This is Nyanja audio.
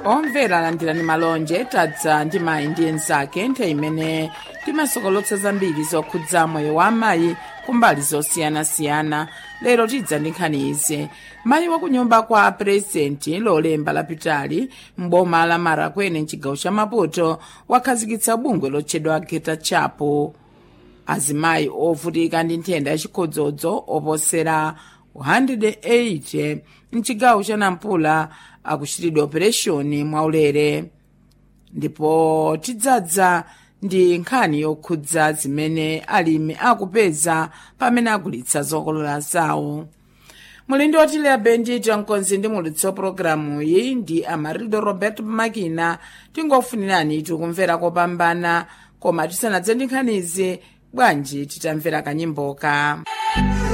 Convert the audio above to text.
omvera alandirani malonje tadza ndi mayi ndi enzake nthawi imene timasokolotsa zambiri zokhudza moyo wa amayi kumbali zosiyanasiyana lero tidza ndi nkhani izi mayi wakunyumba kwa purezidenti lolemba lapitali m'boma la marakwene mchigawo cha maputo wakhazikitsa bungwe lotchedwa geta chapo azimayi ovutika ndi nthenda yachikhodzodzo oposera 180 mchigawo cha nampula akuchitidwa opereshoni mwaulere ndipo tidzadza ndi nkhani yokhudza zimene alimi akupeza pamene agulitsa zokolola zawo mulindi otileya benjito mkonzi ndi mulitsi wa pologalamu iyi ndi amarildo roberto makina tingofunirani tikumvera kopambana koma tisanadze ndi nkhanizi bwanji titamvera kanyimboka